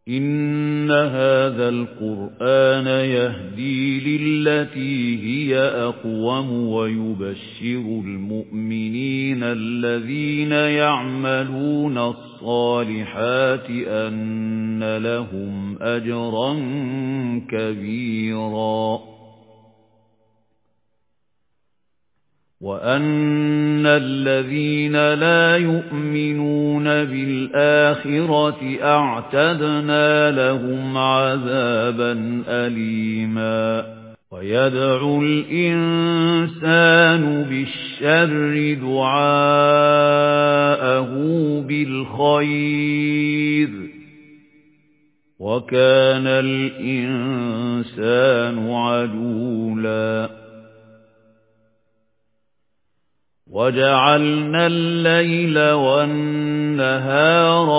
إِنَّ هَذَا الْقُرْآنَ يَهْدِي لِلَّتِي هِيَ أَقْوَمُ وَيُبَشِّرُ الْمُؤْمِنِينَ الَّذِينَ يَعْمَلُونَ الصَّالِحَاتِ أَنَّ لَهُمْ أَجْرًا كَبِيرًا وَأَنَّ الَّذِينَ لَا يُؤْمِنُونَ بِالْآخِرَةِ أَعْتَدْنَا لَهُمْ عَذَابًا أَلِيمًا وَيَدْعُ الْإِنسَانُ بِالشَّرِّ دُعَاءَهُ بِالْخَيْرِ وَكَانَ الْإِنسَانُ عَجُولًا وَجَعَلْنَا اللَّيْلَ وَالنَّهَارَ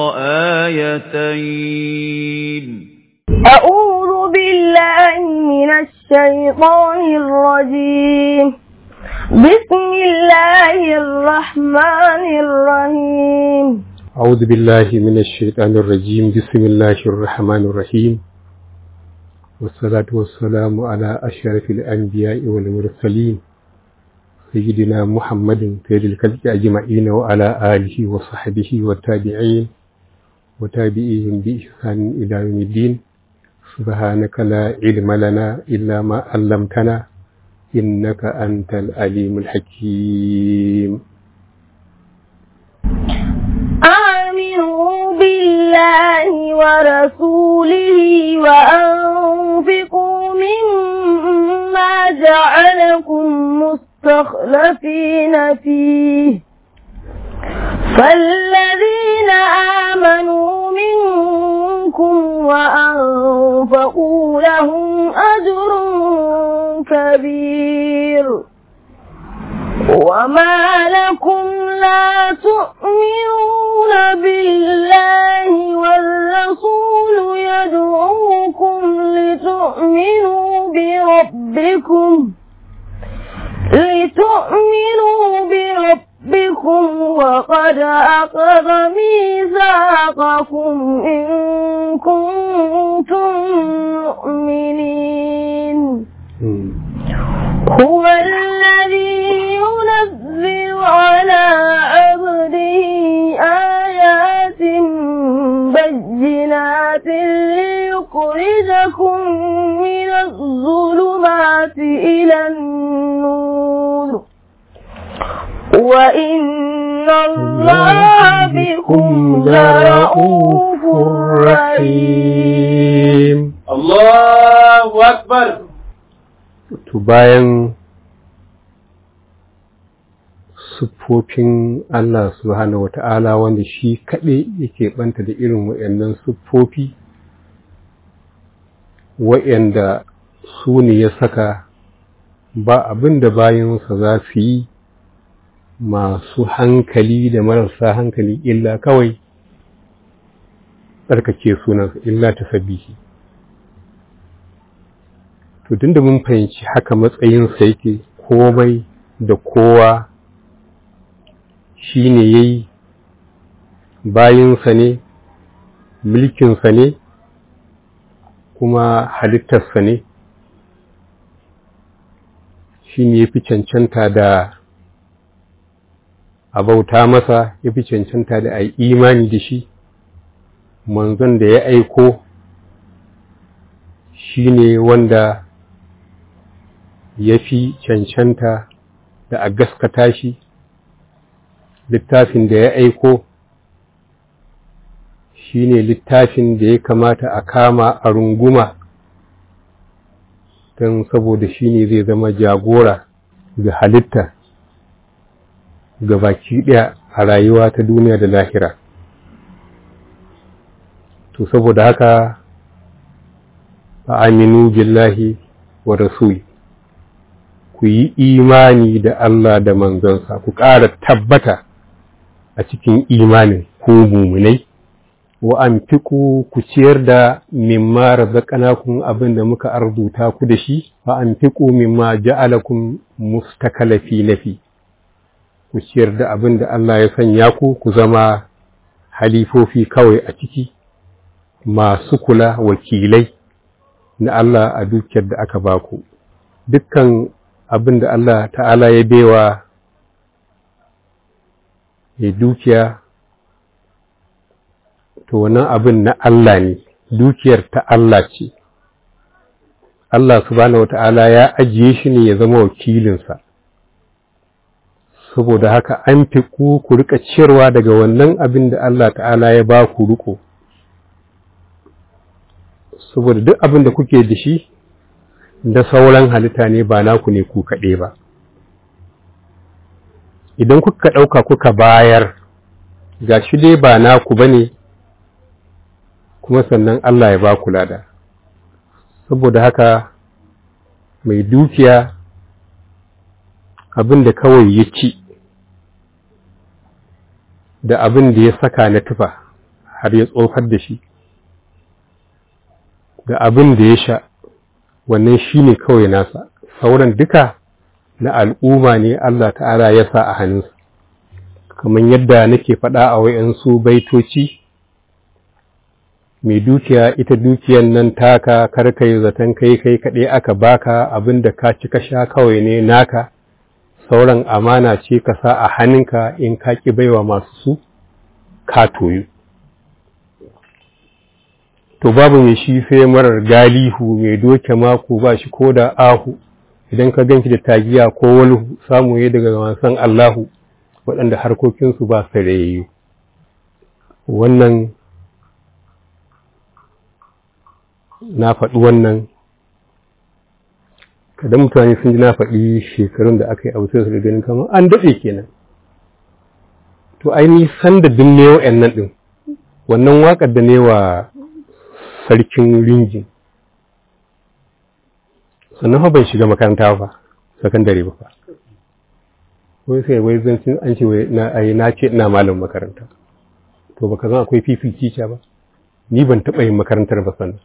آيَتَيْنِ أعوذ بالله من الشيطان الرجيم بسم الله الرحمن الرحيم أعوذ بالله من الشيطان الرجيم بسم الله الرحمن الرحيم والصلاة والسلام على أشرف الأنبياء والمرسلين سيدنا محمد سيد الخلق أجمعين وعلى آله وصحبه والتابعين وتابعيهم بإحسان إلى يوم الدين سبحانك لا علم لنا إلا ما علمتنا إنك أنت العليم الحكيم آمنوا بالله ورسوله وأنفقوا مما جعلكم مستخلفين فيه فالذين آمنوا منكم وأنفقوا لهم أجر كبير وما لكم لا تؤمنون بالله والرسول يدعوكم لتؤمنوا بربكم لتؤمنوا بربكم وقد أخذ ميثاقكم إن كنتم مؤمنين هو الذي ينزل على عبده آيات بينات ليخرجكم من الظلمات إلى النور وإن الله بكم لرؤوف رحيم الله أكبر to bayan siffofin Allah subhanahu wata'ala wanda shi kaɗai yake ɓanta da irin waɗannan siffofi waɗanda su ne ya saka ba abin da bayansa za su yi masu hankali da marasa hankali illa kawai tsarkake sunansa illa ta sabihi to tun da mun fahimci haka matsayinsa yake komai da kowa shi ne ya yi bayinsa ne mulkinsa ne kuma halittarsa ne shi ne ya fi cancanta da a bauta masa ya fi cancanta da a yi imani da shi manzon da ya aiko shi ne wanda ya fi cancanta da a gaskata shi littafin da ya aiko shi ne littafin da ya kamata a kama a runguma don saboda shi ne zai zama jagora ga halitta ga baki ɗaya a rayuwa ta duniya da lahira to saboda haka fa aminu billahi wa rasuli ku yi imani da Allah da manzonsa ku ƙara tabbata a cikin imanin ku mumunai wa an fiku ku ciyar da mimma razaqnakum abin da muka arzuta ku da shi fa an fiku mimma ja'alakum mustakalafi nafi ku ciyar da abin da Allah ya sanya ku ku zama halifofi kawai a ciki masu kula wakilai na Allah a dukiyar da aka baku dukkan abin da Allah ta'ala ya bewa ya dukiya to wannan abin na Allah ne dukiyar ta Allah ce Allah subhanahu wata'ala ya ajiye shi ne ya zama wakilinsa saboda haka an fi ku ku rika ciyarwa daga wannan abin da Allah ta'ala ya ba ku riko saboda duk abin da kuke da shi da sauran halitta ne ba naku ne ku kaɗai ba idan kuka ɗauka kuka bayar ga shi dai ba naku ba ne kuma sannan Allah ya ba ku lada saboda haka mai dukiya abin da kawai ya ci da abin da ya saka na tufa har ya tsofar da shi da abin da ya sha wannan shi ne kawai nasa sauran duka na al'umma ne Allah ta'ala ya sa a hannunsa kamar yadda nake faɗa a wayansu baitoci mai dukiya ita dukiyan nan taka karkai zaton kai kai kaɗai aka baka abin da ka ci ka sha kawai ne naka sauran amana ce ka sa a hannunka in ka ƙi baiwa masu su ka toyu to babu mai shi sai marar galihu mai doke mako ba shi ko da ahu idan ka ganki da tagiya ko wani samu ya daga wasan Allahu waɗanda harkokinsu ba su rayayyu wannan na faɗi wannan kada mutane sun ji na faɗi shekarun da aka yi a wutar su da ganin kamar an daɗe kenan to aini san da dinne wa'yan nan ɗin wannan waƙar da ne wa sarkin ringin sannan ban shiga makaranta ba sakandare ba fa wai sai wai zancin an ce wai na ai na ce ina malam makaranta to baka zan akwai fifi teacher ba ni ban taɓa yin makarantar ba sannan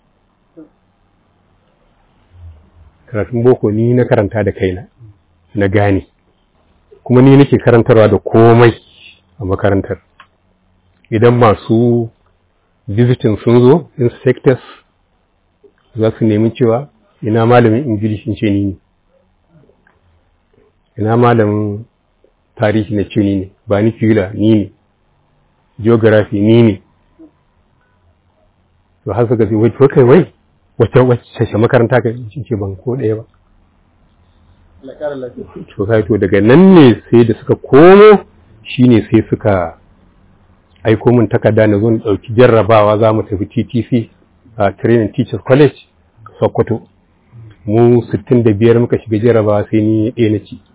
karatun boko ni na karanta da kaina na gane kuma ni nake karantarwa da komai a makarantar idan masu visiting sun zo inspectors za su nemi cewa ina malamin ingilishi ce ni ne ina malamin tarihi na ce ni ne ba ni fila ni ne geography ni ne to har suka ce wai to kai wai wata wacce makaranta ka ce ban ko ɗaya ba to sai to daga nan ne sai da suka komo shine sai suka aiko min takarda na zo na ɗauki jarrabawa za mu tafi TTC a Training Teachers College Sokoto mu 65 muka shiga jarrabawa sai ni ɗaya na ci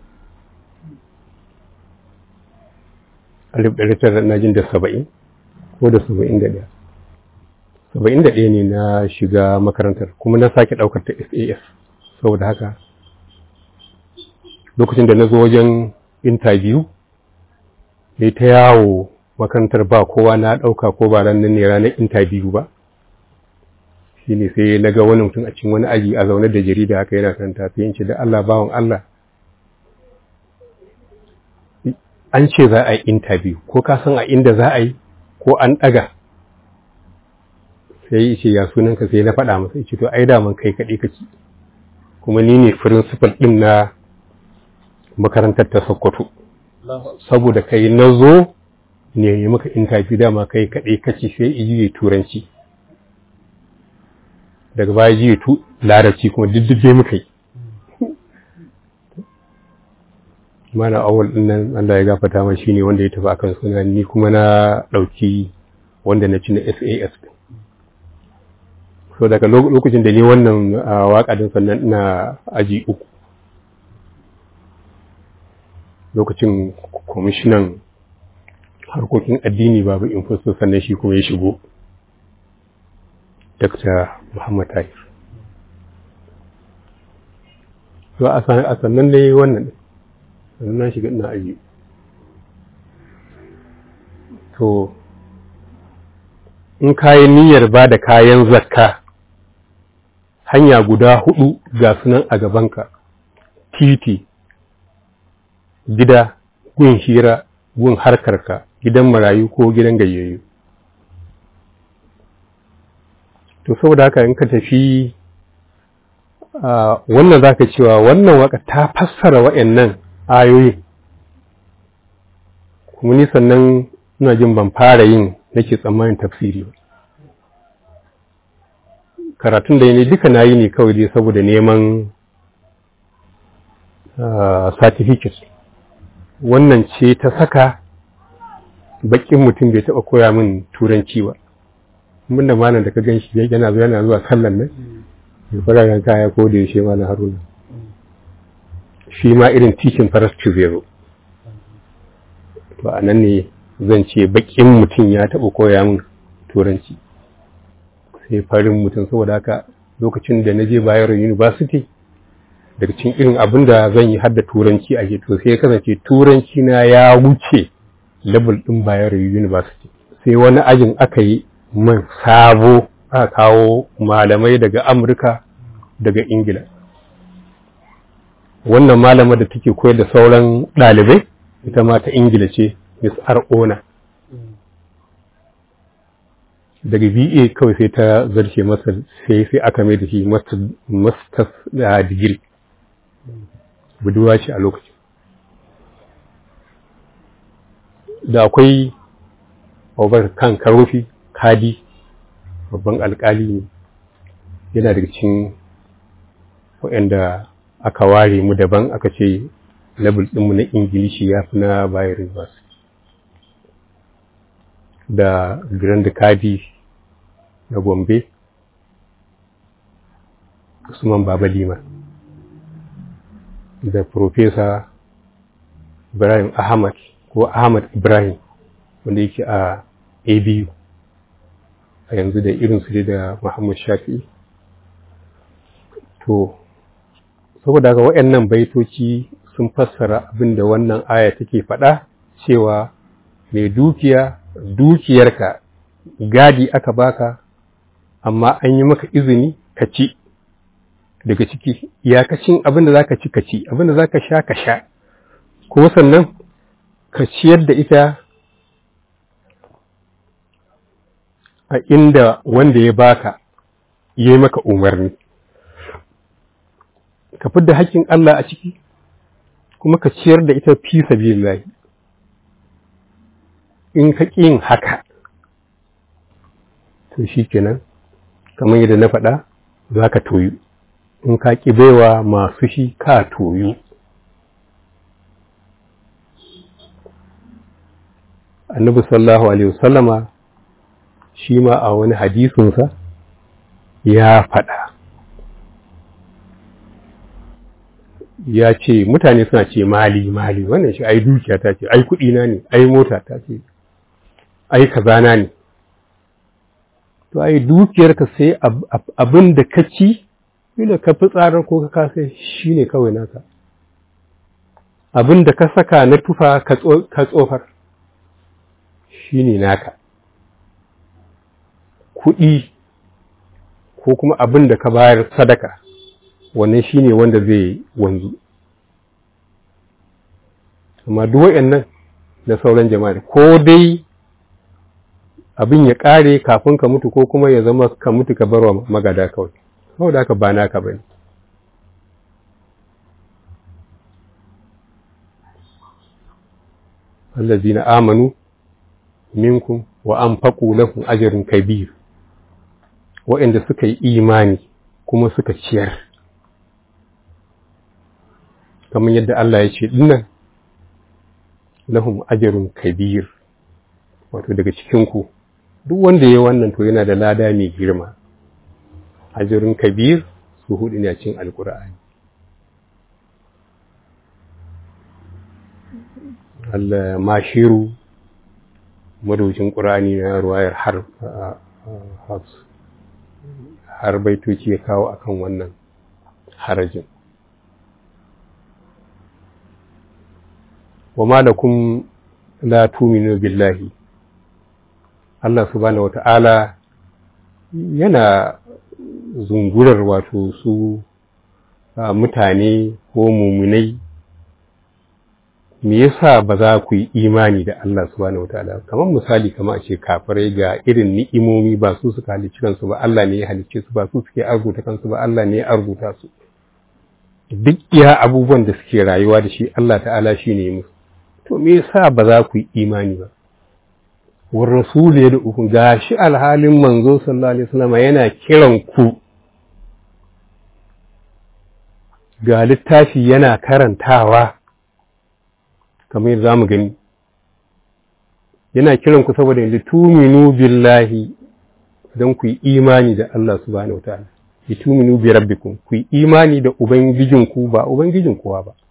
alif ɗari tara na jin da saba'in ko da saba'in da ɗaya saba'in da ɗaya ne na shiga makarantar kuma na sake ɗaukar ta SAS saboda haka lokacin da na zo wajen interview ne ta yawo makarantar ba kowa na ɗauka ko ba ranar ne ranar interview ba shi ne sai na ga wani mutum a cikin wani aji a zaune da jarida haka yana karanta sai in ce da Allah bawan Allah an ce za a yi interview ko ka san a inda za a yi ko an ɗaga sai ya ce ya sunan ka sai na faɗa masa ya ce to ai daman kai kaɗai kake kuma ni ne principal ɗin na makarantar ta Sokoto saboda kai na zo ne yi maka interview dama kai kaɗai kaci sai iji turanci daga baya ji tu larabci kuma diddide muka yi mana awal din nan Allah ya gafata ma shine wanda ya tafi akan suna ni kuma na ɗauki wanda na ci na SAS so daga lokacin da ni wannan waka din sannan ina aji uku lokacin kwamishinan harkokin addini babu infosto sannan shi kuma ya shigo Dr. Muhammad Tahir. To a sannan dai wannan sannan na shiga ina aji. To, in kayan niyyar ba da kayan zakka hanya guda hudu ga sunan a gabanka, titi, gida, gun hira, gun harkarka, gidan marayu ko gidan gayyayu. to saboda haka in ka tafi wannan za ka cewa wannan waka ta fassara wa'annan ayoyi kuma ni sannan ina jin ban fara yin nake tsammanin tafsiri ba karatun da ne duka na yi ne kawai dai saboda neman certificate wannan ce ta saka bakin mutum bai taɓa koya min turanci ba mun da malam da ka gan shi yana zuwa yana zuwa sallan nan ya fara kaya ko da yaushe malam haruna shi ma irin tikin farastu zai zo to a nan ne zan ce bakin mutum ya taɓa koya min turanci sai farin mutum saboda haka lokacin da na je Bayero University daga cikin irin abin da zan yi hadda turanci a to sai ya kasance turanci na ya wuce level ɗin Bayero University sai wani ajin aka yi man sabo aka kawo malamai daga Amurka daga Ingila wannan malama da take koyar da sauran ɗalibai ita ma ta Ingila ce Miss Ar'ona daga BA kawai sai ta zarce masa sai sai aka mai da shi masters da digiri buduwa ce a lokacin da akwai over kan karofi kadi babban alkali ne yana daga cikin waɗanda aka ware mu daban aka ce level ɗinmu na ingilishi ya fi na bayan university da grand kadi na gombe usman baba lima da profesa ibrahim ahmad ko ahmad ibrahim wanda yake a abu a yanzu da irinsu da muhammad shafi'i to saboda haka waɗannan baitoci sun fassara abin da wannan aya take faɗa cewa mai dukiya dukiyarka gadi aka baka amma an yi maka izini ka ci daga ciki iyakacin abin da za ka ci ka ci abin da za ka sha ka sha ko sannan ka ciyar da ita a inda wanda ya baka ya yi maka umarni ka fidda haƙƙin Allah a ciki kuma ka ciyar da ita fi sabilillahi in ka yin haka to shi kenan kamar yadda na faɗa za ka toyu in ka ƙi baiwa masu shi ka toyu annabi sallallahu alaihi wasallama shi ma a wani hadisinsa ya faɗa ya ce mutane suna ce mali mali wannan shi ai dukiya ta ce ai kuɗi na ne ai mota ta ce ai kazana ne to ai dukiyarka sai abin da ka ci ila ka fi tsarar ko ka kasa shi ne kawai naka abin da ka saka na tufa ka tsofar shi ne naka kuɗi ko kuma abin da ka bayar sadaka wannan shi ne wanda zai wanzu amma duk nan na sauran jama'a ko dai abin ya ƙare kafin ka mutu ko kuma ya zama ka mutu ka barwa magada kawai saboda haka ba naka bane allazina amanu minkum wa anfaqu lahum ajrun kabir wa'anda suka yi imani kuma suka ciyar kamar yadda Allah ya ce dinnan lahum ajrun kabir wato daga cikin ku duk wanda ya wannan to yana da lada mai girma ajrun kabir su hudu ne a cikin alqur'ani Allah mashiru madaucin ƙur'ani na ruwayar har har baitoci ya kawo akan wannan harajin wa malakum la tuminu billahi Allah subhanahu wata'ala yana zungurar wato su mutane ko mumunai me yasa ba za ku yi imani da Allah subhanahu wataala kamar misali kamar a ce kafirai ga irin ni'imomi ba su suka halicci kansu ba Allah ne ya halicce su ba su suke arzuta kansu ba Allah ne ya arzuta su duk iya abubuwan da suke rayuwa da shi Allah ta'ala shi ne musu to me yasa ba za ku yi imani ba war rasul ya da'uku ga shi alhalin manzo sallallahu alaihi wasallam yana kiran ku ga littafi yana karantawa kamar yadda zamu gani yana kiran ku saboda lituminu billahi don ku yi imani da Allah subhanahu wataala lituminu bi rabbikum ku yi imani da ubangijinku ba ubangijin kowa ba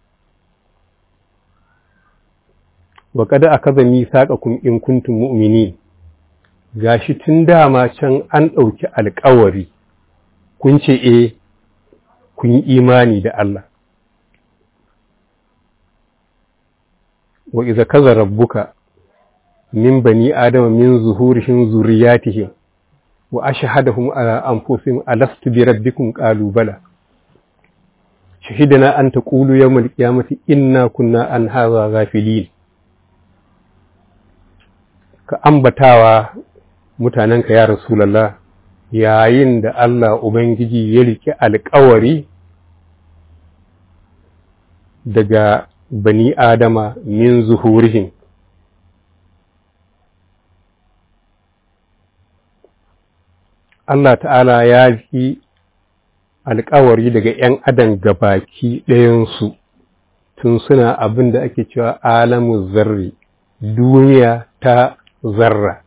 wa kada akaza misaqakum in kuntum mu'minin gashi tun dama can an ɗauki alƙawari kun ce eh kun yi imani da Allah wa iza kaza rabbuka min bani adama min zuhurihim zurriyatihim wa ashhadahum ala anfusihim alastu bi rabbikum qalu bala shahidana an taqulu yawmal qiyamati inna kunna an hadha ghafilin ka ambatawa mutanenka ya rasulullah yayin da Allah ubangiji ya rike alƙawari daga bani adama min zuhurihim Allah ta'ala ya fi alkawari daga ‘yan adam gabaki ɗayansu tun suna abin da ake cewa alamu zarri duniya ta zarra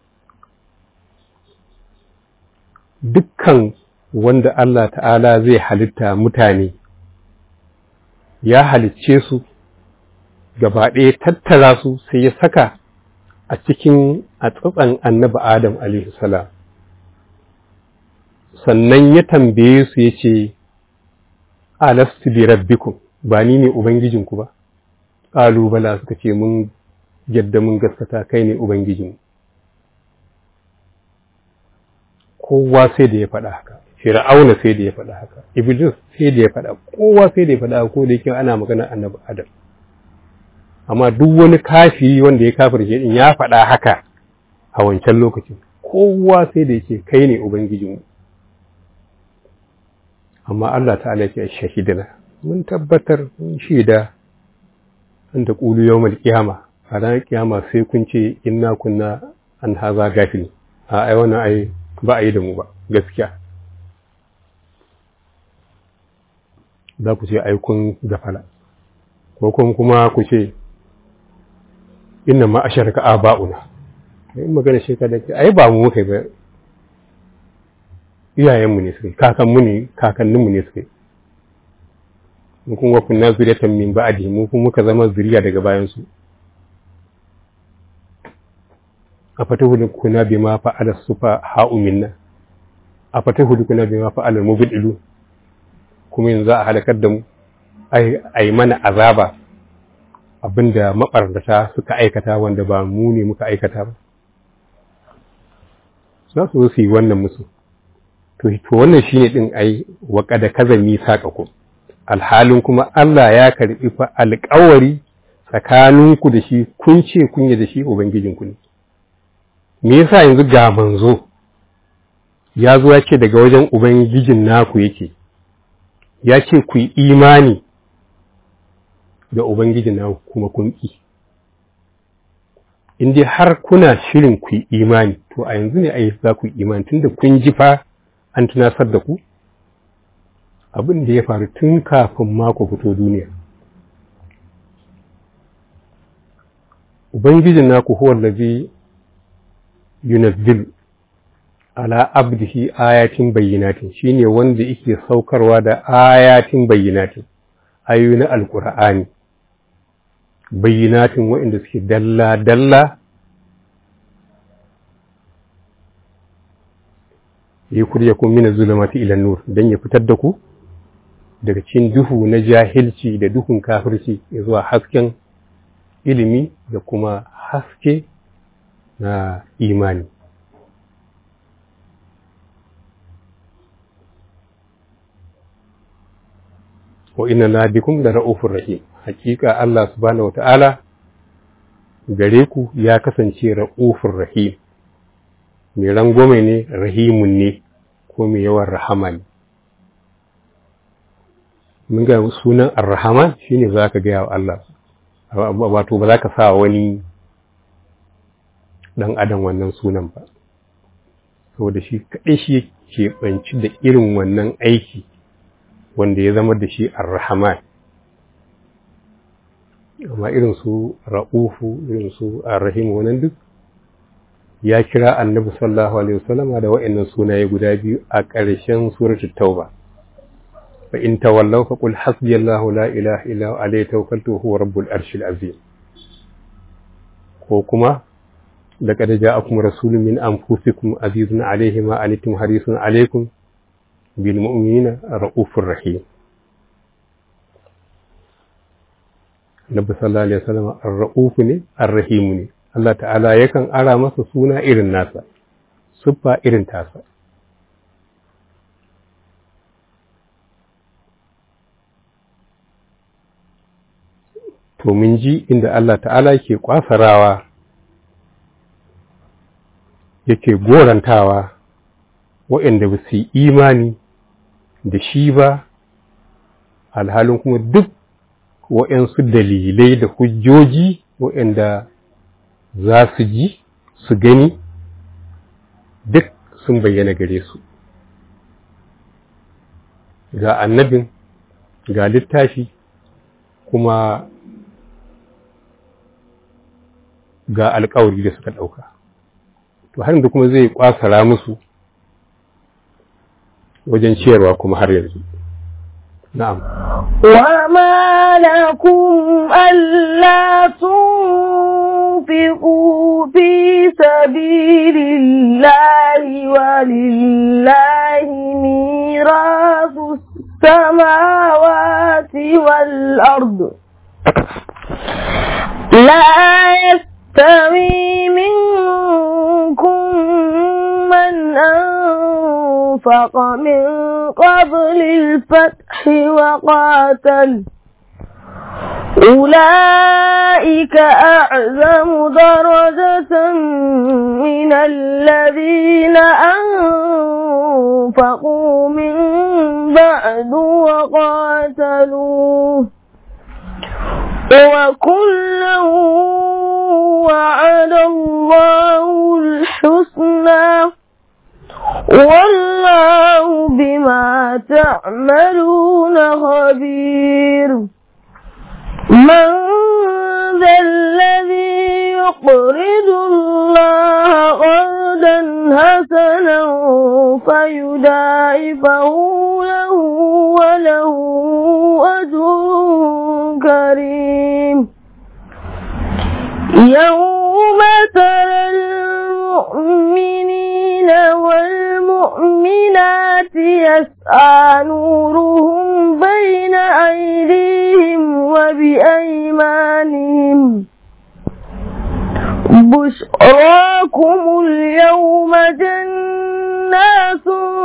dukkan wanda Allah ta'ala zai halitta mutane ya halicce su gaba ɗaya tattara su sai ya saka a cikin a tsatsan annabi Adam alaihi salam sannan ya tambaye su ya ce, Alastu bi rabbikum ba ni ne Ubangijinku ba, ƙalubala suka ce mun yadda mun gaskata kai ne Ubangijinmu. Kowa sai da ya faɗa haka, Fir'auna sai da ya faɗa haka, Iblis sai da ya faɗa, kowa sai da ya faɗa ko da yake ana magana annabi Adam. Amma duk wani kafiri wanda ya kafirce din ya faɗa haka a wancan lokacin, kowa sai da yake kai ne Ubangijinmu. amma Allah ta'ala ya shahidina mun tabbatar mun shaida an da ƙulu yau mal kiyama a ranar kiyama sai kun ce inna kunna an haza gafili a ai wannan ai ba a yi da mu ba gaskiya za ku ce ai kun gafala ko kuma kuma ku ce inna ma asharaka aba'una in magana shekara da ai ba mu muka ba iyayenmu ne suka yi kakanmu ne kakanninmu ne suka yi mu kuma kunna zuriyatan min ba'di mu kuma muka zama zuriya daga bayan su a fatahu kuna bima fa'ala sufa ha'u minna a fatahu kuna bima fa'ala mubdilu kuma yanzu a halakar da mu ai ai mana azaba abinda mabarnata suka aikata wanda ba mu ne muka aikata ba za su zo su yi wannan musu to wannan shine din ai wa kada kazami ku alhalin kuma Allah ya karbi fa alƙawari tsakaninku da shi kun ce kun yi da shi ubangijinku ne me yasa yanzu ga manzo ya zo ya ce daga wajen ubangijin naku yake ya ce ku yi imani da ubangijin naku kuma kun ƙi in dai har kuna shirin ku yi imani to a yanzu ne a za ku yi imani tunda kun ji fa an tunasar da ku abin da ya faru tun kafin mako fito duniya ubangijin naku huwa allazi yunazzil ala abdihi ayatin bayyinatin shine wanda yake saukarwa da ayatin bayyinatin ayoyi na alqur'ani bayyinatin waɗanda suke dalla dalla ya kurya kun mina zulumati ila nur dan ya fitar da ku daga cikin duhu na jahilci da duhun kafirci zuwa hasken ilimi da kuma haske na imani wa inna la bikum la ra'ufur rahim hakika Allah subhanahu wata'ala gare ku ya kasance ra'ufur rahim mai rangwame ne rahimun ne ko mai yawan rahama ne mun ga sunan ar-rahman shine za ka gaya wa Allah wato ba za ka sa wani dan adam wannan sunan ba saboda shi kaɗai shi ke banci da irin wannan aiki wanda ya zama da shi ar-rahman amma irin su ra'ufu irin su ar-rahim wannan duk ya kira annabi sallallahu alaihi wasallama da wa'annan sunaye guda biyu a ƙarshen suratul tauba fa in tawallaw fa qul hasbiyallahu la ilaha illa huwa alayhi tawakkaltu huwa rabbul arshil azim ko kuma laqad ja'akum rasulun min anfusikum azizun alayhi ma anittum harisun alaykum bil mu'minina ra'ufur rahim Nabi sallallahu alaihi wasallam ar-ra'uf ne ar-rahim ne Allah ta'ala yakan ara masa suna irin nasa siffa irin tasa to mun ji inda Allah ta'ala ke kwasarawa yake gorantawa waɗanda ba su yi imani da shi ba alhalin kuma duk waɗansu dalilai da hujjoji waɗanda za su ji su gani duk sun bayyana gare su ga annabin ga littafi kuma ga alkawari da suka ɗauka to har da kuma zai kwasara musu wajen ciyarwa kuma har yanzu na'am وما لكم ألا تنفقوا في سبيل الله ولله ميراث السماوات والأرض لا يستوي منكم من أنفق من قبل الفتح وقاتل أولئك أعظم درجة من الذين أنفقوا من بعد وقاتلوا وكلا وعد الله الحسنى والله بما تعملون خبير من ذا الذي يقرض الله قرضا حسنا فيداعفه له وله أجر كريم يوم ترى المؤمنين والمؤمنات يسعى نورهم بين أيديهم وبأيمانهم بشراكم اليوم جنات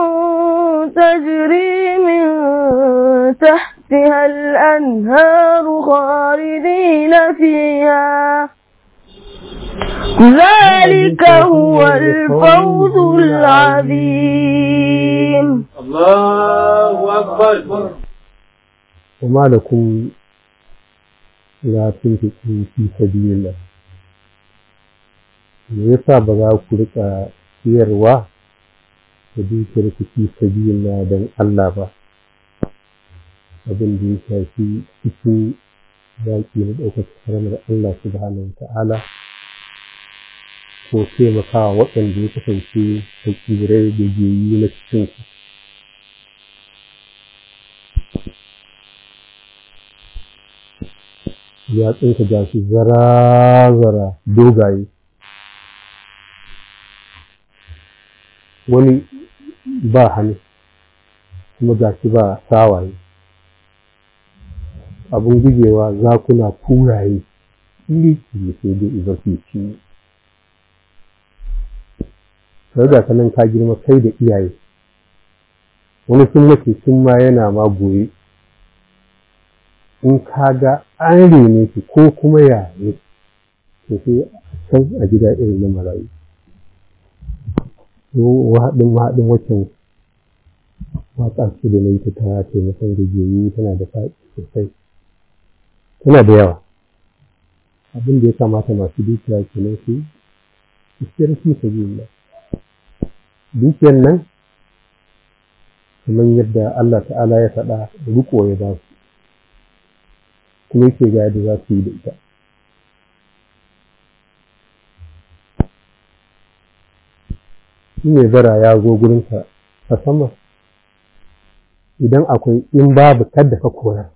تجري من تحتها الأنهار خالدين فيها ذلك هو الفوز العظيم الله أكبر وما لكم لا تنفقوا في سبيل الله me yasa ba za ku rika siyarwa da dukiyar ku fi sabilillah don Allah ba abin da ya shafi cikin yaƙi na ɗaukar karamar Allah subhanahu wa ta'ala ko taimakawa waɗanda ya kasance hakirai da geyi na cikinsu ya tsinka gashi zara-zara dogaye wani ba hannu kuma gashi ba sawaye abin gujewa zakuna kuraye iri ne sai dai idan su ci sai ga kanan ka girma kai da iyaye wani sun mace sun ma yana ma goye in ka ga an rene shi ko kuma ya ne to sai can a gida irin na marayu wahaɗin mahaɗin waccan waƙa ce da na yi ta ta taimakon gajiyayi tana da faɗi sosai tana da yawa abin da ya kamata masu dukiya kenan su su siyar fi sabilillah dukiyar nan kamar yadda Allah ta'ala ya faɗa riko ya ba su kuma yake ga yadda za su yi da ita shi ne bara ya zo gurinka a sama idan akwai in babu kadda ka koyar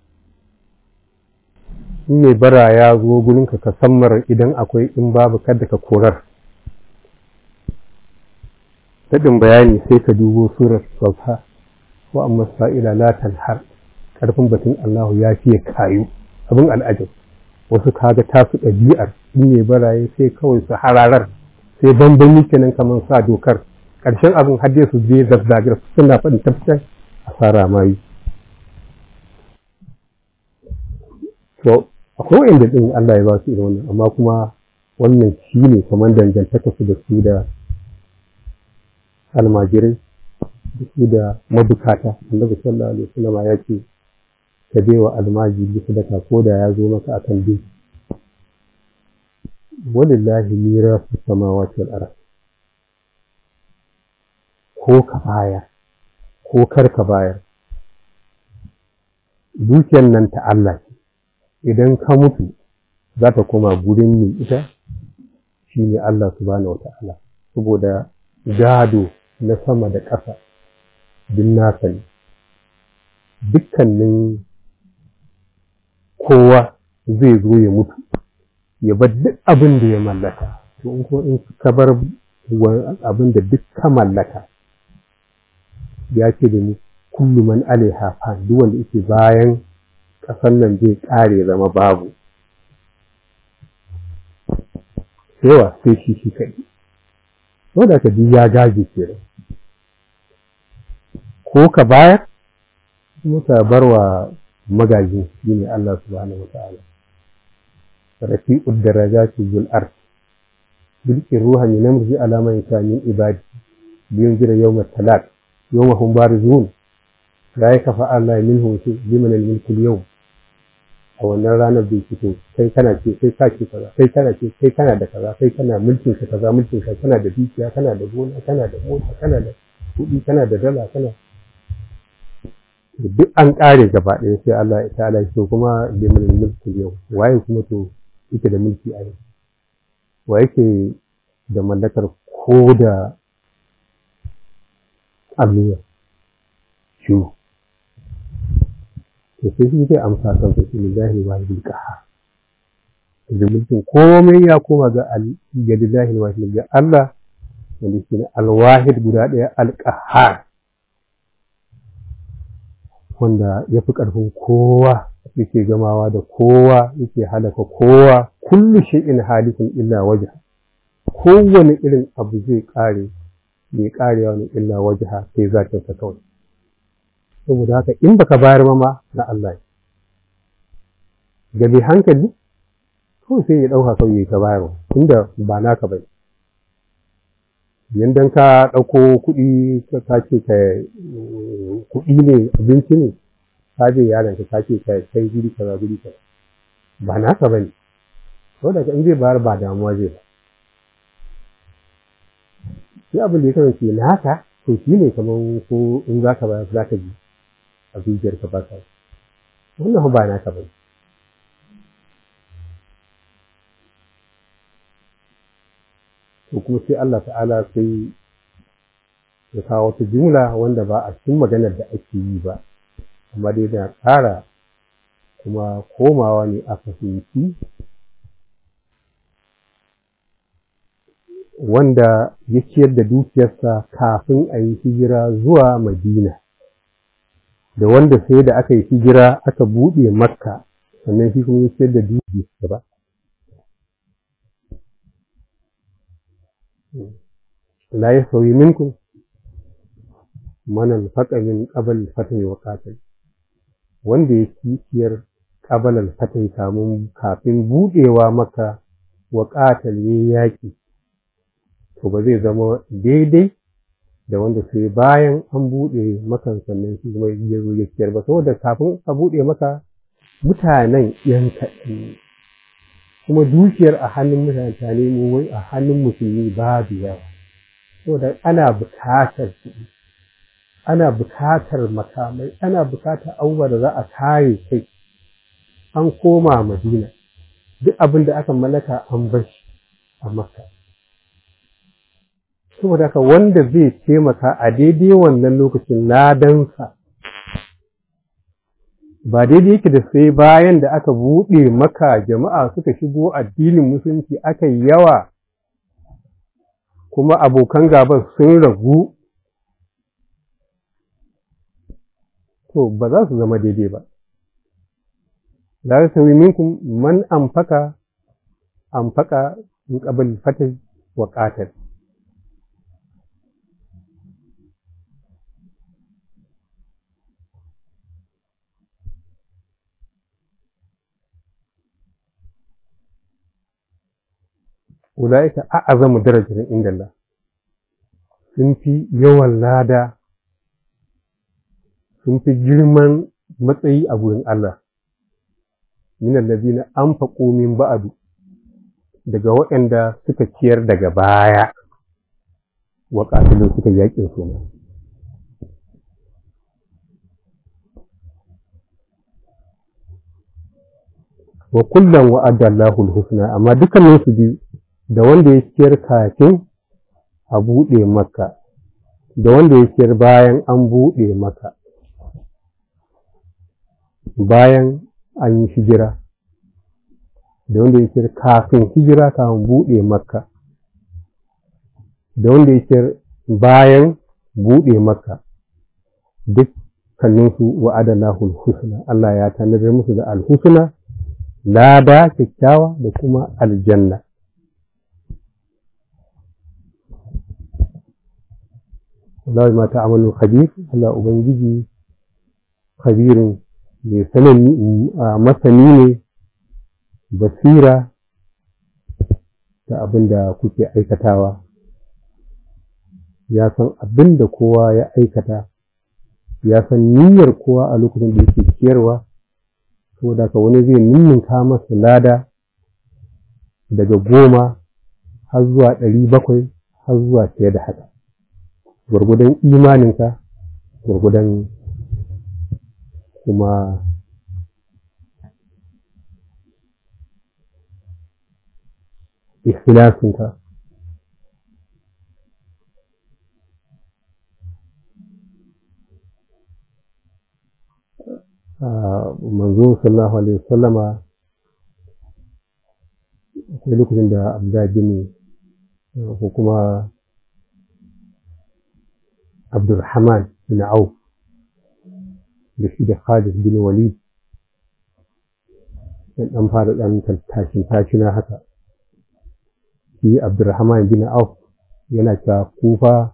in mai bara ya zo gurinka ka sammar idan akwai in babu kadda ka korar daɗin bayani sai ka dubo surar sauka wa amma sa'ila la har ƙarfin batun Allahu ya fiye kayu abin al'ajab wasu kaga tasu ɗabi'ar in mai baraye sai kawai su hararar sai bambami kenan kamar sa dokar ƙarshen abin hadde su je zazzagar suna faɗin tafsir a fara mayu to akwai wa'inda ɗin Allah ya ba su irin wannan amma kuma wannan shi ne kamar dangantaka su da su da almajirai da su da mabukata annabi sallallahu alaihi wasallam ya ce ka bai wa almajiri sadaka ko da ya zo maka akan bin walillahi mirasu samawati wal ardh ko ka bayar ko kar ka bayar dukiyar nan ta Allah ce idan ka mutu za ta koma gurin mai ita shi ne Allah subhanahu wata'ala saboda gado na sama da ƙasa din nasa ne dukkanin kowa zai zo ya mutu ya bar duk abin da ya mallaka to in ko in ka bar abin da duk ka mallaka ya ce da ni kullu man alaiha fa duk wanda yake bayan ƙasar nan zai ƙare zama babu yawa sai shi shi kaɗai wanda ka ji ya gaji ke ko ka bayar kuma ka bar wa magajin shi ne Allah subhanahu wa ta'ala rafi'ud darajati zul ard bilkin ruha min amri ala man min ibadi biyun jira yawmat talaq yawma hum barizun la yakfa Allah minhum shi liman al-mulku al-yawm a wannan ranar bai fito kai kana ce kai ka ce kaza kai kana ce kai kana da kaza kai kana mulkin ka kaza mulkin ka kana da dukiya kana da gona kana da mota kana da kuɗi kana da dala kana duk an ƙare gaba ɗaya sai Allah ya ta'ala shi kuma liman al-mulku al-yawm waye kuma to yake da mulki a yau wa yake da mallakar ko da allura shi to sai shi zai amsa kan su shi lillahi wa bil qahar da mulkin komai ya koma ga ga lillahi wa ga Allah wanda shi ne alwahid guda ɗaya alqahar wanda ya fi ƙarfin kowa yake gamawa da kowa yake halaka kowa kullu shay'in halikun illa wajha kowane irin abu zai kare mai karewa ne illa wajha sai zakin sa kawai saboda haka in baka bayar ma na Allah ga mai hankali kawai sai ya dauka kawai ta bayarwa tunda ba naka bai yandan ka ɗauko kuɗi ka ce ka kuɗi ne abinci ne ka je yaron ka ka ce ka kai guri kaza guri kaza ba naka bane saboda in zai bayar ba damuwa zai ba sai abin da ya kasance naka to shi ne kamar ko in za ka bayar za ka ji a zuciyar ka ba ka wannan ba naka bane to kuma sai Allah ta'ala sai ya kawo wata jumla wanda ba a cikin maganar da ake yi ba amma dai da ƙara kuma komawa ne a fahimci wanda ya ciyar da dukiyarsa kafin a yi hijira zuwa madina da wanda sai da aka yi hijira aka buɗe makka sannan shi kuma ya ciyar da dukiyarsa ba la yasawi minkum man anfaqa min qabl fathi wa qatil wanda ya ciyar ƙabalar fatan kamun kafin buɗewa maka wa ƙatal yaƙi to ba zai zama daidai da wanda sai bayan an buɗe makan sannan shi kuma ya zo ya ciyar ba saboda kafin a buɗe maka mutanen yan kaɗan kuma dukiyar a hannun mutane ne wai a hannun musulmi babu yawa saboda ana bukatar kuɗi ana bukatar makamai ana bukatar abubuwa da za a kare kai an koma madina duk abin da aka mallaka an bar shi a makka saboda haka wanda zai taimaka a daidai wannan lokacin ladansa ba daidai yake da sai bayan da aka buɗe maka jama'a suka shigo addinin musulunci aka yi yawa kuma abokan gaban sun ragu to ba za su zama daidai ba za su sami minkum man amfaka amfaka in qabl fatah wa qatal ula'ika a'azamu darajar inda Allah sun fi yawan lada sun fi girman matsayi a gurin Allah min allazina anfaqu min ba'du daga waɗanda suka ciyar daga baya wa qatilu suka yaƙin su wa kullum wa'adda Allahul husna amma dukkanin su biyu da wanda ya ciyar kafin a buɗe maka da wanda ya ciyar bayan an buɗe maka bayan an yi hijira da wanda ya ciyar kafin hijira kafin buɗe maka da wanda ya ciyar bayan buɗe maka dukkaninsu wa'adallahu husna Allah ya tanadar musu da alhusna lada kyakkyawa da kuma aljanna Allah ma ta'amalu khabir Allah ubangiji khabirin mai sanani masani ne basira da abin da kuke aikatawa ya san abin da kowa ya aikata ya san niyyar kowa a lokacin da yake ciyarwa saboda ka wani zai ninninka masa lada daga goma har zuwa ɗari bakwai har zuwa fiye da haka gwargwadon imaninka gwargwadon kuma ikhlasinka manzo sallallahu alaihi wasallama akwai lokacin da abdullahi bin ko kuma abdulrahman bin auf da shi da khalid bin walid dan dan fara dan tashin tashina haka shi abdulrahman bin auf yana cewa kufa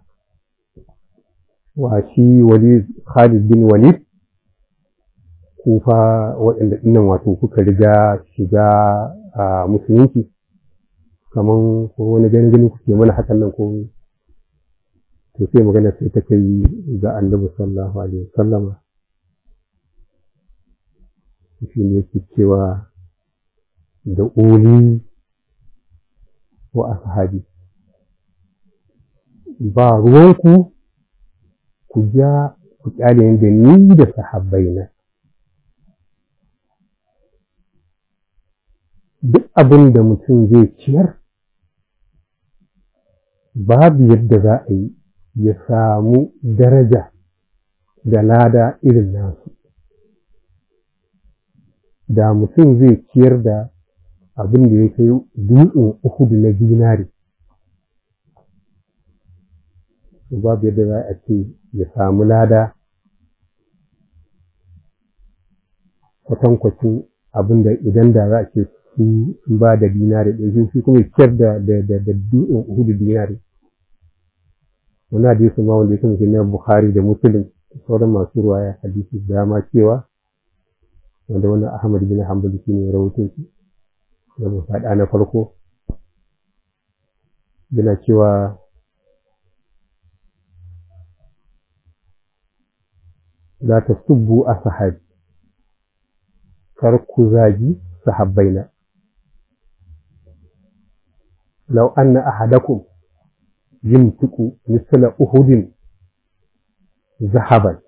wa shi walid khalid bin walid kufa waɗanda ɗinnan wato kuka riga shiga a musulunci kaman ko wani gani gani kuke mana hakan nan ko to sai magana sai ta kai ga annabi sallallahu alaihi wasallama shi ne yake cewa da uli wa ashabi ba ruwanku ku ja ku kyale da ni da sahabbaina duk abin da mutum zai ciyar babu yadda za a yi ya samu daraja da lada irin nasu da mutum zai ciyar da abin da ya kai dutsen uhudu na dinari babu yadda za a ce ya samu lada kwatankwacin abin da idan da za a ce sun ba da dinari ɗaya shi kuma ciyar da dutsen uhudu dinari wani hadisi ma wanda ya kasance na Bukhari da Muslim sauran masu ruwaya hadisi dama cewa wanda wannan Ahmad bin Hanbal shi ne rawaito shi da mu faɗa na farko yana cewa la tasubbu ashabi kar ku zagi sahabbaina law anna ahadakum yumtiku misla uhudin zahaban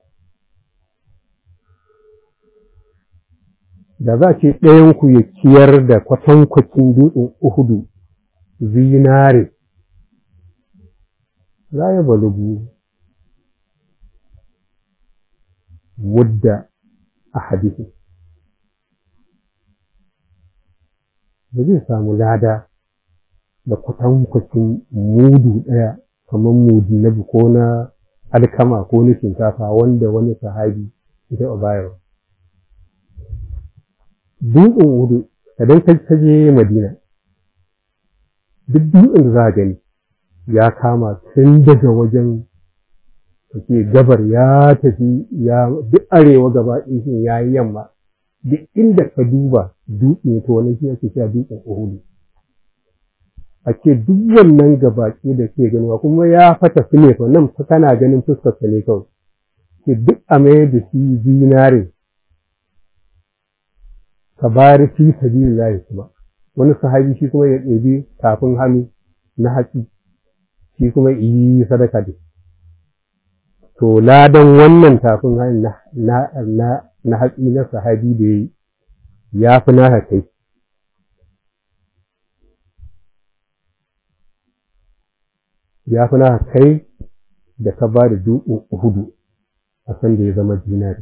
da za ce ɗayanku ya ciyar da kwatankwacin dutsen uhudu zinare za ya balugu mudda a hadisi ba zai samu lada da kwatankwacin mudu ɗaya kamar mudu na ko na alkama ko na shinkafa wanda wani sahabi ya taɓa bayarwa dutsen uhudu idan ka je madina duk dutsen da za a gani ya kama tun daga wajen ke gabar ya tafi ya duk arewa gaba ɗin ya yi yamma duk inda ka duba dutse to wani shi ake cewa dutsen uhudu a ce duk wannan gabaki da ke ganuwa kuma ya fata su ne nan fa kana ganin fuskarsa ne kawai ke duk a mayar da shi zinare ka bari fi sabilillahi kuma wani sahabi shi kuma ya ɗebi tafin hannu na hatsi shi kuma yi sadaka da to ladan wannan tafin hannu na na na hatsi na sahabi da yayi ya fi naka kai ya fi naka kai da ka ba da dutsen uhudu a san da ya zama dinari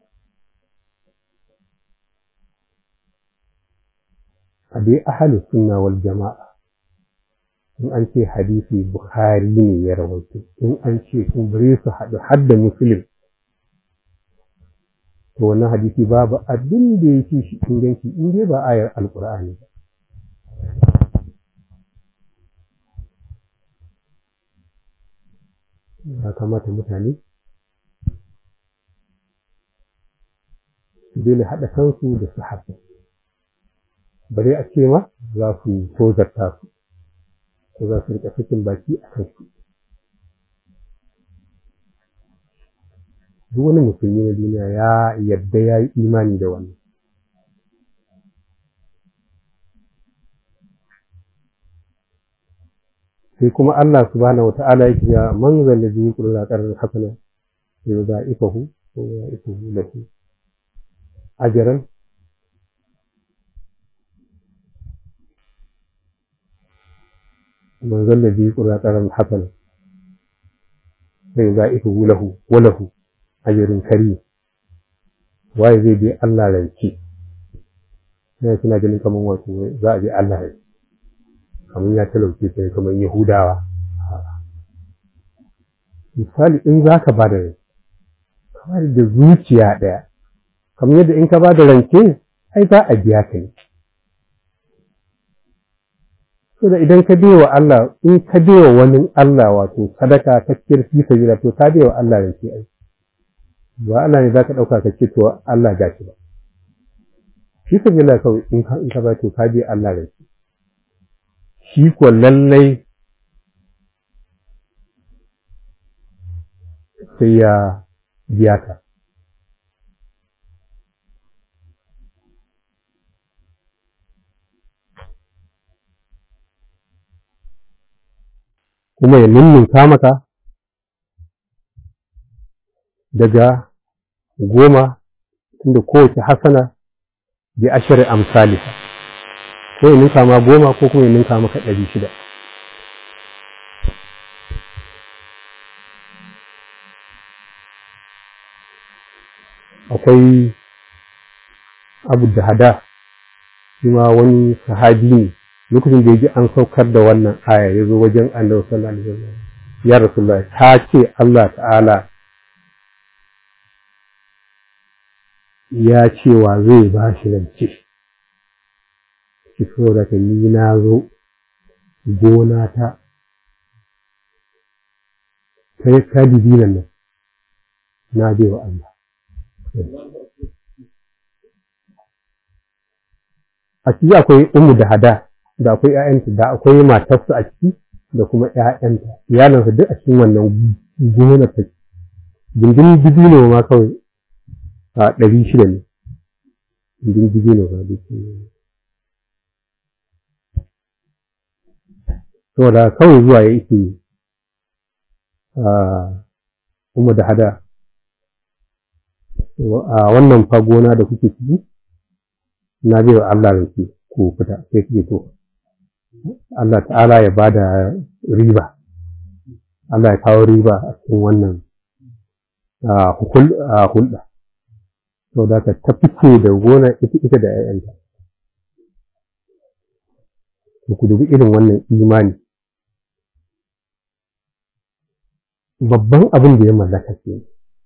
a dai ahalus sunna wal jama'a in an ce hadisi bukhari ne ya rawaito in an ce in bare su haɗu har da muslim to wannan hadisi babu abin da ya fi shi inganci in dai ba ayar alkur'ani ba ya kamata mutane su daina haɗa kansu da su haɗu bare a ce ma za su tozarta su ko za su rika fitin baki a kansu duk wani musulmi na duniya ya yadda ya yi imani da wannan sai kuma Allah subhanahu wa ta'ala yake ya man zalla bi kullu qarar hasana ya za ifahu ko ya ifahu lahu ajran man zalla bi kullu qarar hasana sai za ifahu lahu wa lahu ajrun karim waye zai bi Allah rance sai kina ganin kaman wato za a bi Allah rance kamar ya talauce sai kamar Yahudawa. Misali in za ka ba da rance, kamar da zuciya ɗaya, kamar yadda in ka ba da rance, ai za a biya ka ne. So da idan ka wa Allah, in ka wa wani Allah wato sadaka ta kirki sabila to ka wa Allah rance ai. Ba Allah ne za ka ɗauka ka ce to Allah gashi ba. Shi sabila kawai in ka ba to ka biya Allah rance. shi ko lallai sai ya biya ka. Kuma ya ninninka maka daga goma tunda kowace hasana bi ashirin amsalisa. ko ya ninka ma goma ko kuma ya ninka maka ɗari shida. Akwai abu da hada shi ma wani sahabi ne lokacin da ya ji an saukar da wannan aya ya zo wajen annabi sallallahu alaihi wasallam ya rasulullah ta ce Allah ta'ala ya cewa zai ba shi rance ki da ka ni na zo gona ta ta ta dibinan nan na bai wa Allah a ciki akwai umu da hada da akwai ƴaƴanta da akwai matarsa a ciki da kuma ƴaƴanta iyalansa duk a cikin wannan gona ta gindin dibino ma kawai a ɗari shida ne gindin dibino ma duk saboda kawai zuwa ya ike umu da hada a wannan fagona da kuke ciki na bai wa Allah rance ko fita sai kuke to Allah ta'ala ya bada riba Allah ya kawo riba a cikin wannan hulɗa sau da ka ta fice da gona ita da ‘ya'yanta ku dubi irin wannan imani babban abin da ya mallaka ke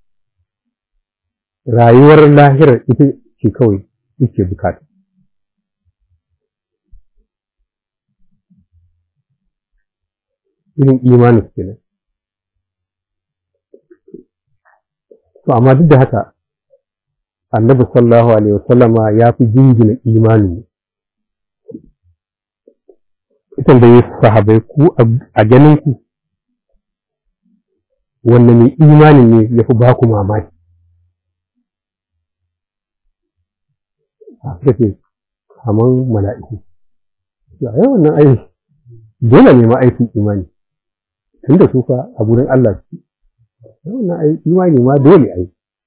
rayuwar lahirar ita ce kawai yake bukata irin imanin kenan to amma duk da haka annabi sallallahu alaihi wasallama ya fi jingina imani ita da ya sahabai ku a ganin ku wanda mai imanin ne ya fi baku mamaki a suka ce kamar mala'iku a yi wannan aiki dole ne ma aikin imani tun da su fa a gurin Allah su wannan imani ma dole a yi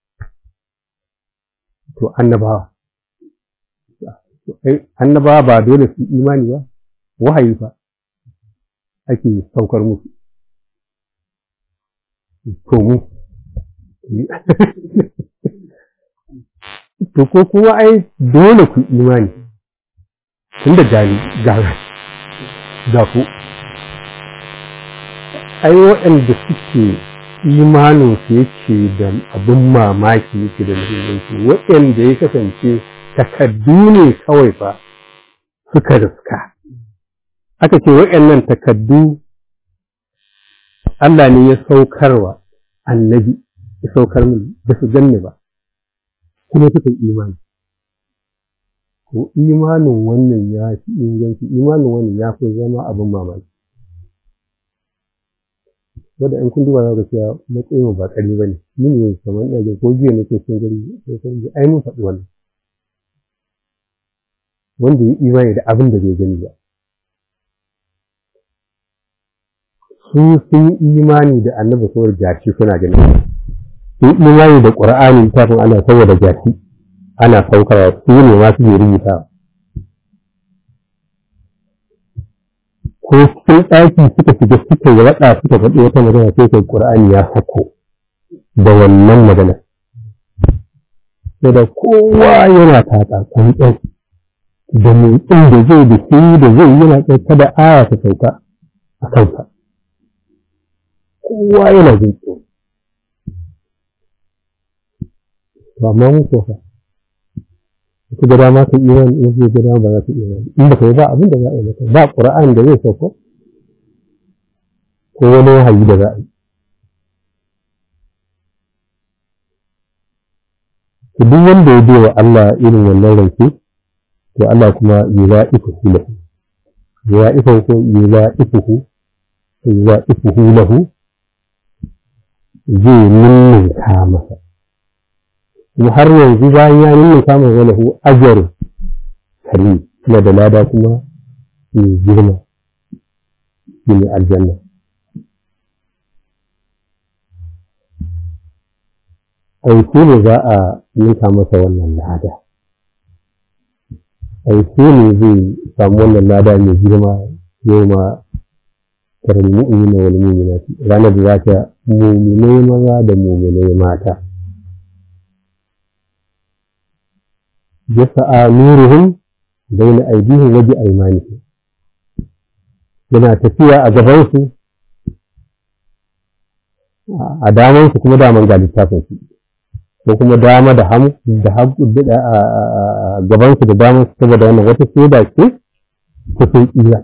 to annabawa annabawa ba dole su imani ba wahayi fa ake saukar musu to mu to ko kuma ai dole ku imani tunda gani ga ga ku ai waɗanda suke imanin su yake da abin mamaki yake da muhimmanci waɗanda ya kasance takaddu ne kawai fa suka riska aka ce waɗannan takaddu Allah ne ya saukarwa annabi ya saukar min ba su ganni ba kuma suka yi imani ko imanin wannan ya fi inganci imanin wannan ya fi zama abin mamaki wadda in kun duba za ka cewa matsayin ba ƙari ba ne ni ne kamar ɗage ko jiya ne ke sun gari sai kan ji ai mun faɗi wannan wanda ya imani da abin da bai gani ba su sun imani da annabi saboda gashi suna gani sun imani da ƙur'ani tafin ana saboda gashi ana saukarwa su ne masu ke rubuta ko cikin ɗaki suka shiga suka yi raɗa suka faɗi wata magana sai kai ƙur'ani ya sako da wannan magana sai da kowa yana taƙa tsantsan da motsin da zai da shi da zai yana ɗauka da aya ta sauka a kansa kowa yana jin tsoro to amma mu ko fa ku ga dama ka iman in ku ga dama ba za ka iman in ba ka yi ba abin da za a yi maka ba qur'ani da zai sauko ko wani wahayi da za a yi to duk wanda ya bai wa Allah irin wannan rance to Allah kuma yula'ifuhu lahu yula'ifuhu ko yula'ifuhu yula'ifuhu lahu zai ninninka masa kuma har yanzu bayan ya ninninka masa lahu ajar kari kuma da lada kuma mai girma shi ne aljanna aiki ne za a ninka masa wannan lada aiki ne zai samu wannan lada mai girma yau ma karin mu'mina wal mu'minati ranar da za ta mu'minai maza da mu'minai mata yasa'a nuruhum baina aydihim wa bi aymanihim yana tafiya a gabansu a damansu kuma daman ga littafin su ko kuma dama da hamu da hagu da gabansu da damansu saboda wannan wata shaida ce ta sun iya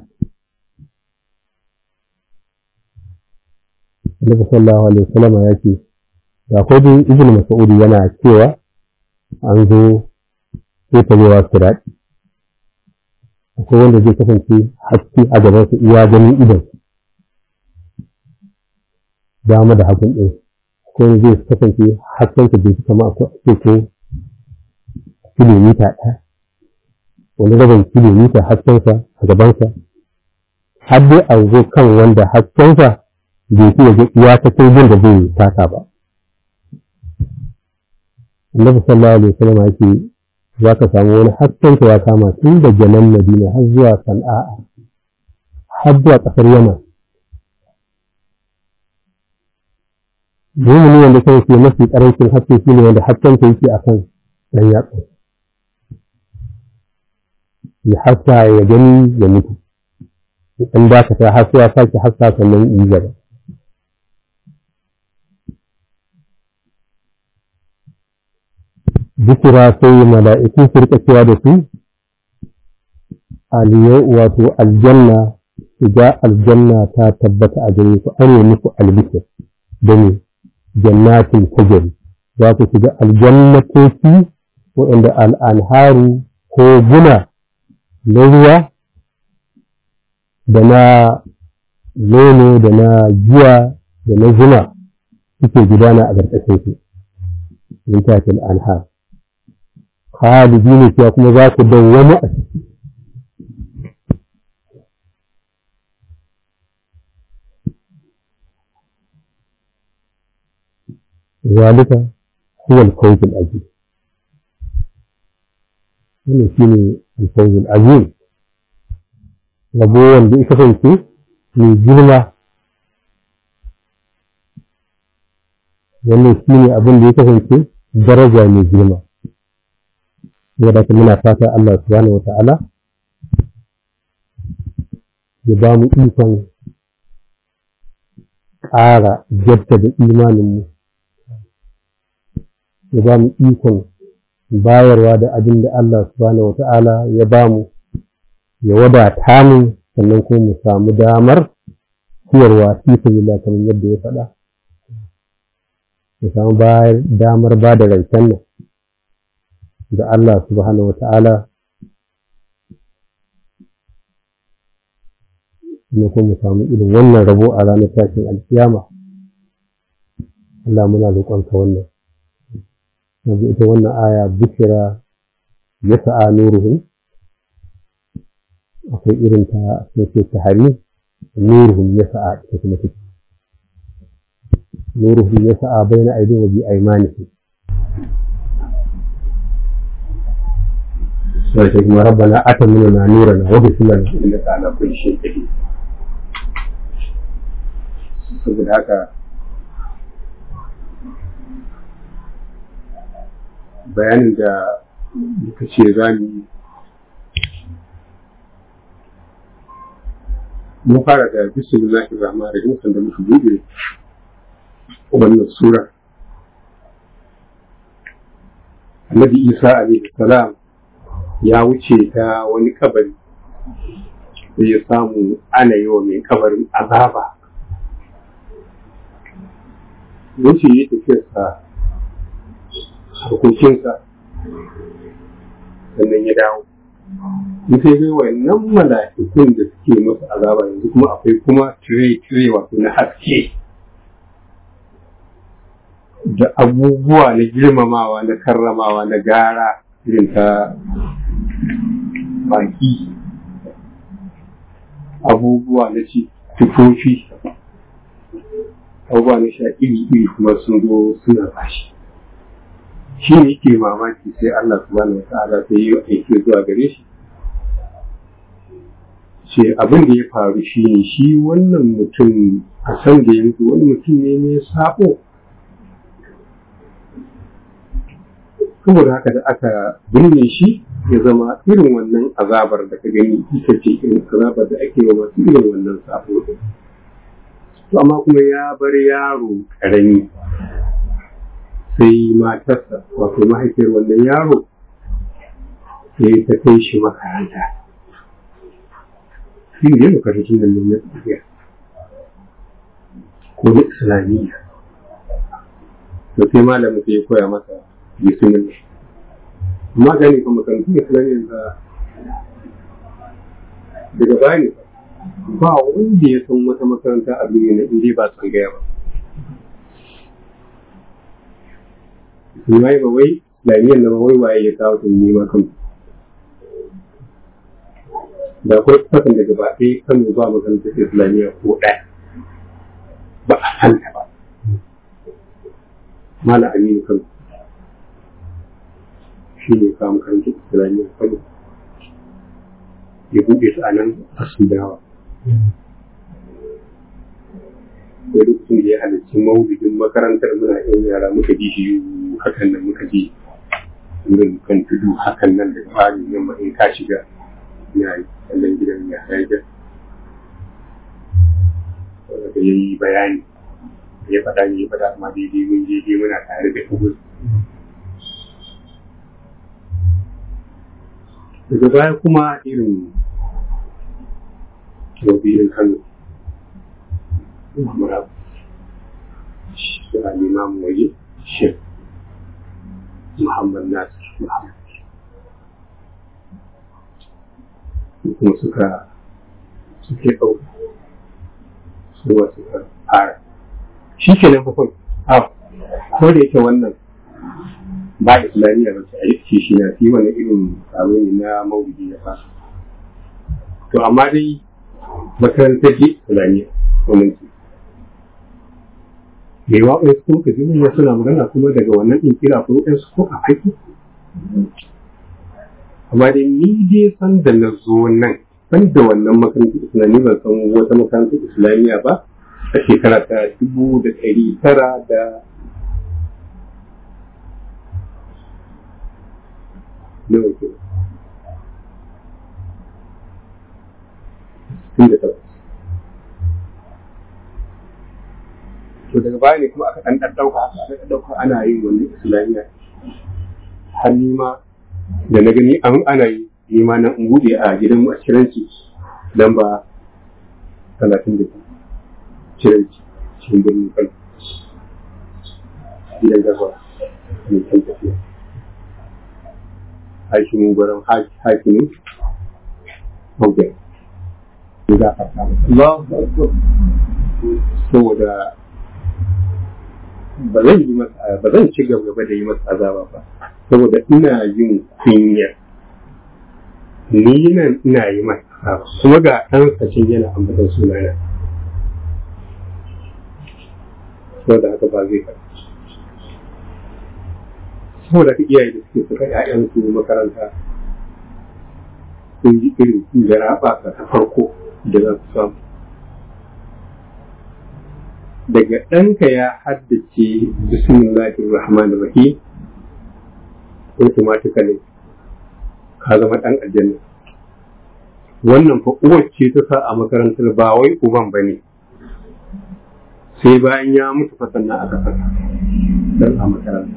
Annabi sallallahu alaihi wasallam ya ce akwai dai Ibn Mas'ud yana cewa an zo sai ta zuwa sirati akwai wanda zai kasance haske a gaban su iya ganin idan dama da hagun ɗin akwai wanda zai kasance hasken sa bai kama akwai ake ko kilomita ɗaya wani rabin kilomita haskensa a gabansa har dai a zo kan wanda haskensa bai fi ya iya ta kai da zai taka ba annabi sallallahu alaihi wasallam yake za ka samu wani haskensa ya kama tun daga nan madina har zuwa sana'a har zuwa ƙasar yaman mumuni wanda kai ke mafi ƙarancin haske shi ne wanda haskensa yake a kan ɗan yatsa ya haska ya gani ya mutu in dakata har sai ya sake haska sannan yi gaba bukura sai mala'iku su rika cewa da su aliyau wato aljanna shiga aljanna ta tabbata a gare ku an yi muku albishir da ne jannatin tajari za ku shiga aljannatoci waɗanda al'anharu ko guna na ruwa da na nono da na giya da na zuma suke gudana a ƙarƙashin su min tatil anhar khalidi ne cewa kuma za ku dawwama a ciki zalika huwa al-fawz al-azim wannan shine al-fawz al-azim rabo wanda ya kasance mai girma wannan shi ne abin da ya kasance daraja mai girma saboda haka muna fata Allah subhanahu wata'ala ya ba mu ikon ƙara jaddada imaninmu ya ba mu ikon bayarwa da abin da Allah subhanahu wata'ala ya ba mu ya wadata mu sannan kuma mu samu damar ciyarwa fi sabilillah kamar yadda ya faɗa mu samu damar ba da rancen nan da Allah subhanahu wa ta'ala ne kuma mu samu irin wannan rabo a ranar tashin alkiyama Allah muna roƙonka wannan yanzu ita wannan aya bishira ya sa'a nuruhun akwai irin ta sai ta hari nuruhum ya sa'a ita kuma take nuruhum ya sa'a bayna aidin wa bi aymanihim sai kuma rabbana atamina nurana wa bi lana innaka ala kulli shay'in qadir saboda haka bayanin da muka ce za mu yi mun fara da bismillahir rahmanir rahim sanda muka bude wannan sura annabi isa alaihi salam ya wuce ta wani kabari sai ya samu ana yi wa mai kabarin azaba wuce ya tafiyarsa harkokinsa sannan ya dawo in sai ga wannan mala'ikun da suke masa azaba yanzu kuma akwai kuma tire-tire wato na haske da abubuwa na girmamawa na karramawa na gara irin ta baki abubuwa na ci tufofi abubuwa na sha iri-iri kuma sun zo suna bashi shi ne yake mamaki sai Allah subhanahu wa ta'ala sai yi aiki zuwa gare shi ce abin da ya faru shi ne shi wannan mutum a san da yanzu wani mutum ne mai sabo saboda haka da aka binne shi ya zama irin wannan azabar da ka gani ita ce irin azabar da ake wa masu irin wannan sabo to amma kuma ya bar yaro karami sai matarsa wato mahaifiyar wannan yaro sai ta kai shi makaranta shi ne makarantun nan na tsariya ko na islamiyya to sai malamin sai ya koya masa bismillah amma gani kuma makarantun islamiyya da daga baya ne ba wanda ya san wata makaranta a duniya na inda ba tsangaya ba Mai ba wai lamiyan na wai waye ya kawo ta nema kan da akwai kasan da gaba ɗaya kano ba makarantar islamiyya ko ɗaya ba a santa ba mala aminu kano shi ne kawo makarantar islamiyya kano ya buɗe su a nan a sudawa sai lokacin da ya halarci maulidin makarantar muna yan yara muka ji shi hakan nan muka ji wurin kan tudu hakan nan da farin yamma in ka shiga ya yi kallon gidan ya haifar wanda ya yi bayani ya faɗa ya faɗa amma daidai mun je dai muna tare da kubus daga baya kuma irin wabirin kano mura shi a limamu waje shek muhammad nasir muhammad kuma suka suke ɗauka su ba suka fara shi ke nan fakon a ko da yake wannan ba islamiyya ba ce a yi shi na fi wani irin taro ne na maulidi ya fasa to amma dai makarantar ji islamiyya wannan ce da yawa ɗaya su kuma kaji manya suna magana kuma daga wannan ɗin kira ko ɗansu ko a aiki amma dai ni dai san da na zo nan ban da wannan makarantar islamiyya ban san wata makarantar islamiyya ba a shekara ta dubu da ɗari tara da nawa ke tun da takwas to daga baya ne kuma aka ɗan ɗan ɗauka haka aka ɗauka ana yin wani islamiyya har ni ma da na gani an ana yi ni ma na in buɗe a gidan a ciranci dan ba talatin da ciranci cikin birnin kano gidan gaba mai kan tafiya hakimin gwaron hakimin haugen za a fata saboda ba zan yi masa ba zan ci gaba da yi masa azaba ba saboda ina yin kunya ni nan ina yi masa azaba kuma ga ɗan sacin yana ambatan sunana saboda haka ba zai faɗi saboda ka iyaye da suke suka ‘ya'yansu makaranta sun ji irin garaba ta farko da za su samu daga ɗanka ya haddace bismillahir rahmanir rahim automatically ka zama ɗan aljanna wannan fa uwar ce ta sa a makarantar ba wai uban ba ne sai bayan ya mutu fa sannan aka saka dan a makaranta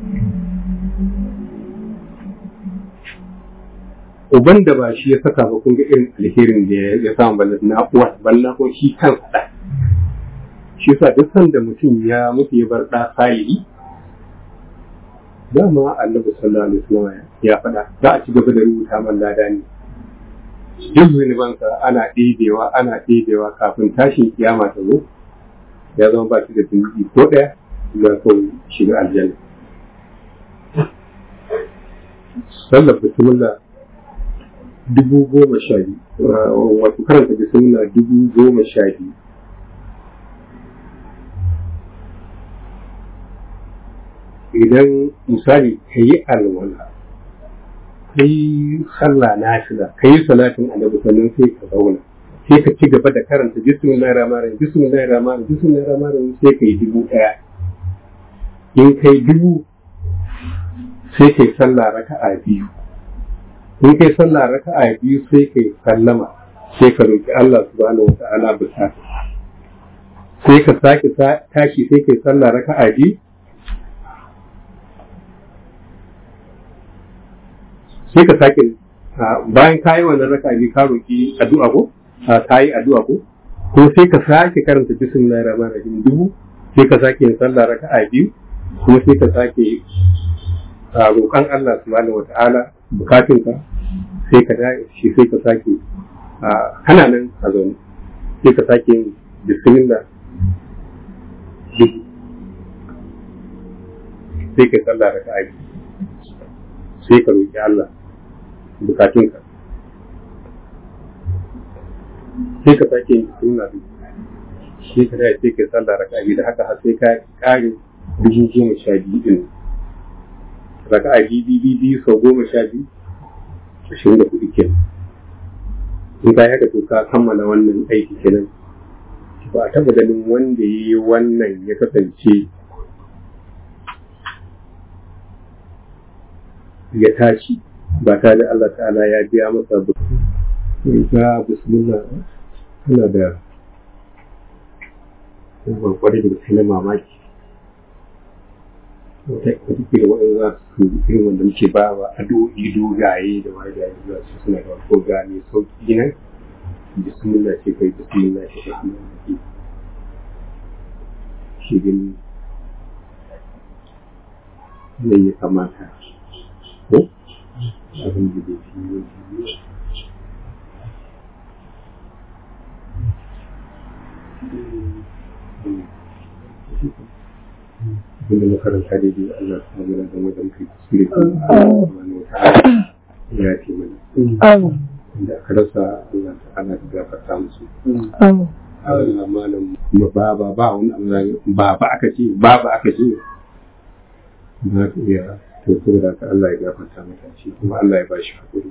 uban da ba shi ya saka ba kun ga irin alherin da ya samu ballan na uwa ballan ko shi kansa da shi yasa duk sanda mutum ya mutu ya bar ɗa salihi dama annabi sallallahu alaihi wasallam ya faɗa za a ci gaba da rubuta man lada ne duk zunubansa ana ɗebewa ana ɗebewa kafin tashin kiyama ta zo ya zama ba shi da zunubi ko ɗaya ya kawai shiga aljanna sallar bismillah dubu goma sha biyu wato karanta bismillah dubu goma sha biyu idan misali ka yi alwala ka yi sallah na shida ka yi salatin annabi sannan sai ka zauna sai ka ci gaba da karanta bismillahir rahmanir rahim bismillahir rahmanir rahim bismillahir rahmanir rahim sai ka yi dubu ɗaya in kai dubu sai kai sallah raka'a biyu in kai sallah raka'a biyu sai kai sallama sai ka roki Allah subhanahu wata'ala bukata sai ka sake tashi sai kai sallah raka'a biyu sai ka sake bayan ka yi wannan raka'a biyu ka roki addu'a ko ka yi addu'a ko ko sai ka sake karanta bismillahir rahmanir rahim dubu sai ka sake yin sallah raka'a biyu kuma sai ka sake roƙon Allah subhanahu wata'ala bukatunka sai ka da shi sai ka sake kana nan a zaune sai ka sake yin bismillah dubu sai ka sallah da ka'ayi sai ka roƙi Allah bukatunka sai ka sake yin bismillah dubu sai ka dai sai ka sallah da ka'ayi da haka har sai ka kare dubu goma sha biyu din raka'a biyu biyu sau goma sha biyu ashirin da kuɗi kenan in ka haka to ka kammala wannan aiki kenan ba a taɓa ganin wanda ya yi wannan ya kasance ya tashi ba tare da Allah ta'ala ya biya masa ga bismillah tana da yawan kwarai da gaske na mamaki wata kila waɗanda za su irin wanda muke ba wa addu'o'i dogaye da wani da za su suna da ko gane sauƙi nan bismillah ce kai bismillah ce kai shi gani zai ya kamata ko abin da zai fi yi abinda makaranta da biyu Allah su magana da wajen kai kuskure wani wata ya ce mana inda aka rasa Allah ta'ala da gafarta musu Allah malam kuma baba ba wani abu baba aka ce baba aka ce ba ka iya to saboda ka Allah ya gafarta mata shi kuma Allah ya bashi hakuri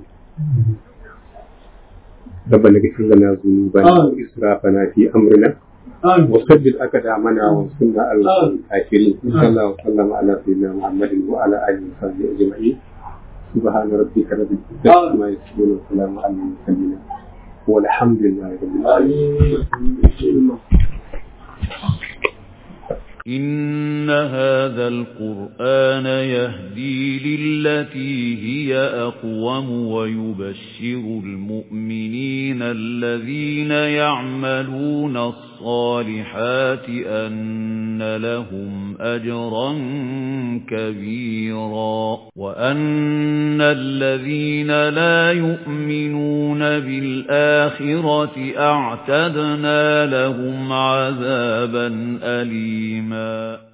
ربنا اغفر لنا ذنوبنا واسرافنا في امرنا وسدد أقدامنا وانصرنا على الكافرين صلى الله وسلم على سيدنا محمد وعلى آله وصحبه أجمعين سبحان ربك رب العزة عما يصفون وسلام على المرسلين والحمد لله رب العالمين إن هذا القرآن يهدي للتي هي أقوم ويبشر المؤمنين الذين يعملون الصالحات أن لهم أجرا كبيرا وأن الذين لا يؤمنون بالآخرة أعتدنا لهم عذابا أليما